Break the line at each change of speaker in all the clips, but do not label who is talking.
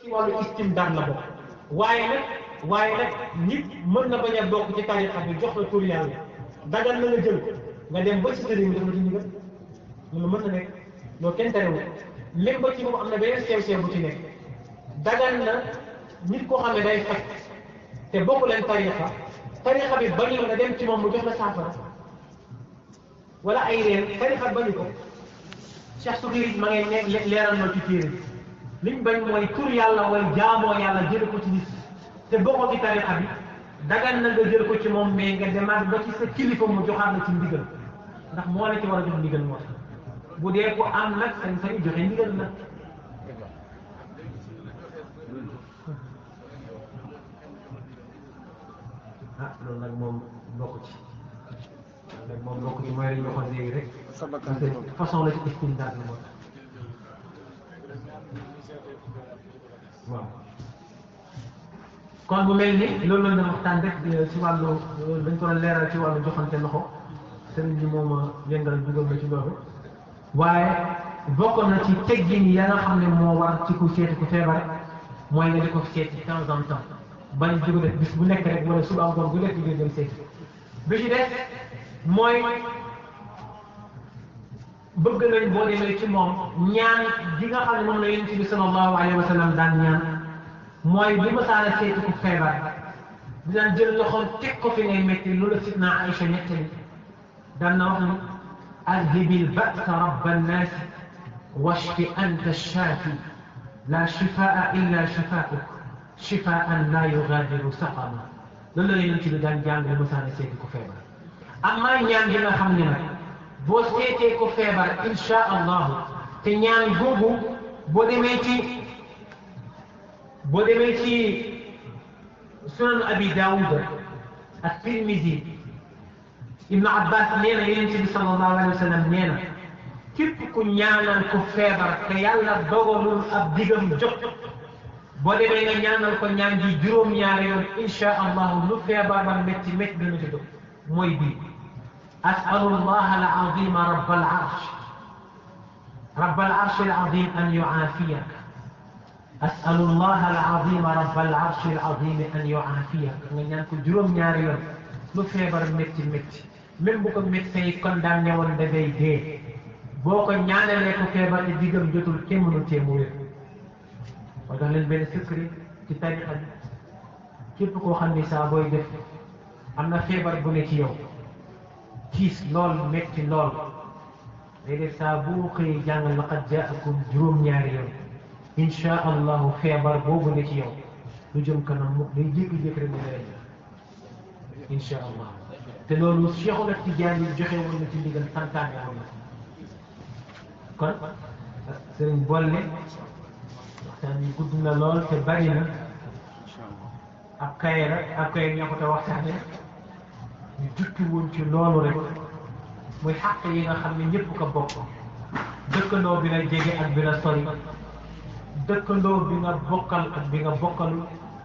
wàllu istimdaad la bokk waaye nag waaye nag nit mën na bañ a bokk ci tariqa bi jox la tur yàlla dagal na nga jël nga dem ba ci sëriñ bi def la ci ndigal loolu mën na nekk loolu kenn terewul même ba ci moom am na beneen sew sew bu ci nekk dagal na nit koo xam ne day faj te bokk leen tariqa tariqa bi bañu nga dem ci moom mu jox la saafara wala ay reen tariqa bañu ko Cheikh Soukiri ma ngay ne leeral na ci téere liñ bañ mooy tur yàlla way jaamoo yàlla jële ko ci nit te bokkoo ci tariqa bi dagan na nga jël ko ci moom mais nga demaat ba ci sa kilifa mu joxaat la ci ndigal ndax moo la ci war a jox ndigal moo tax bu dee ko am nag sañ sañ joxe ndigal nag ah loolu nag moom bokk ci nag moom bokk ci mooy lañ waxoon léegi rek façon la ci istimdaad la moo tax waaw kon bu mel ni loolu la ñu waxtaan rek ci wàllu dañ ko doon leeral ci wàllu joxante loxo sëriñ bi moom a yëngal dugal na ci loolu waaye bokk na ci teggin ya nga xam ne moo war ci ku seeti ku feebar mooy nga di ko seeti de temps en temps bañ di ko def bis bu nekk rek wala suba ngoon bu nekk di dem seeti bi ci des mooy bëgg nañ boo demee ci moom ñaan gi nga xam ne moom la yonent bi sallallahu alayhi wa sallam daan ñaan mooy bu ma saana seeti ku feebar dinaan jël loxoom teg ko fi ngay métti loolu sidna Aïcha nettali daan na wax ni adhibil ba'sa rabba nnaasi washfi anta shaafi la shifaa illa shifaa'uk shifaan la yughadiru saqama loolu la yonent bi daan jàng bu ma saana seeti ku feebar amaa ñaan gi nga xam ne nag boo seetee ko feebar insha allahu te ñaan googu boo demee ci boo demee ci sunan abi daawuda ak tirmisi ibnu abbas nee na yonent bi sallallahu alayhi wa sallam nee na képp ku ñaanal ko feebar te yàlla dogalul ab digam jot boo demee nga ñaanal ko ñaan gi juróom-ñaari yoon insha allahu lu feebar ba métti métti dana ci dog mooy bii أسأل الله العظيم رب العرش رب العرش العظيم أن يعافيك أسأل الله العظيم رب العرش العظيم أن يعافيك nga ñaan ko juróom ñaari yoon lu feebar métti métti même bu ko médecin yi condamné woon da ngay dee boo ko ñaanalee ko feebar te diggam jotul kenn mënu tee mu wér moo tax leen benn secret ci tarixa bi képp koo xam ni saa booy def am na feebar bu ne ci yow tiis lool metti lool day def saa boo xëyee jàng laqad jaakum juróom-ñaari yoon insha allahu feebar boobu ne ci yow lu jëm kanam mu day jékki-jékki rek mu lay def insha allah te loolu Cheikhul Tidiane yi joxe woon na ci ndigal santaane woon na kon sëriñ bolle waxtaan yi gudd na lool te bari na ab kaye la ab kaye ñoo ko te waxtaane ñu jukki woon ci loolu rek muy xàq yi nga xam ne ñëpp ko bokk dëkkandoo bi la jege ak bi la sori dëkkandoo bi nga bokkal ak bi nga bokkalul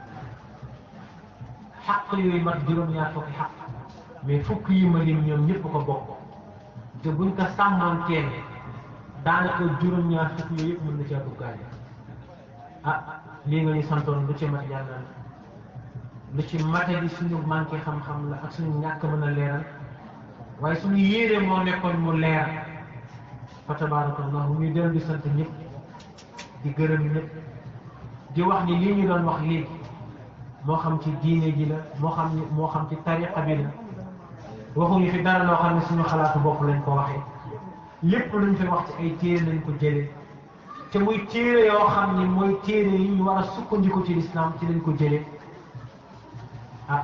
xàq yooyu mat juróom-ñaar fukki xàq mais fukk yi ma lim ñoom ñëpp ko bokk te buñ ko sàmmoon teen daanaka juróom-ñaar fukk yooyu yëpp mën na caa duggaale ah lii nga ñu santoon lu ci mat yàlla lu ci mate di suñu manqué xam-xam la ak suñu ñàkk mën a leeral waaye suñu yéene moo nekkoon mu leer fa tabarakallahu ñu dellu di sant ñëpp di gërëm ñëpp di wax ni lii ñu doon wax léegi moo xam ci diine ji la moo xam moo xam ci tariqa bi la waxuñu fi dara loo xam ne suñu xalaatu bopp lañ ko waxee lépp luñ fi wax ci ay téere lañ ko jëlee te muy téere yoo xam ni mooy téere yi ñu war a sukkandiku ci lislaam ci lañ ko jëlee ah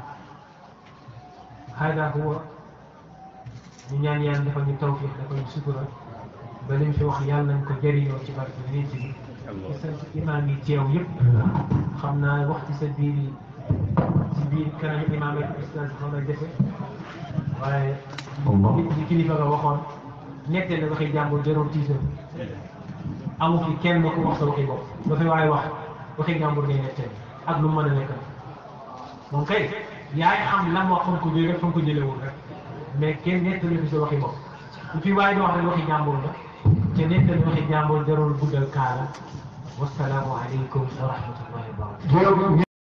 hada huwa ñu ñaan yàlla dafa ñu tawfiq dafa ñu sutura ba lim fi wax yàlla nañ ko jëriñoo ci barke nit bi ci sant imaam yi teew yëpp xam naa wax ci sa biir ci biir kanamu imaam ak ustaz xam na defe waaye li kilifa nga waxoon nettee la waxi jàmbur jarul tiisal amu fi kenn ku wax sa waxi bopp ba fi waaye wax waxi jàmbur ngay nettee ak lu mën a nekk moom kay yaay xam lan wax fan ko jëlee fan ko jëlewul rek mais kenn nettali fi sa waxi bopp lu fi waaye di wax rek waxi jàmbur la te nettali waxi jàmbur jarul guddal kaala wasalaamu aleykum wa rahmatullahi wa barakatuh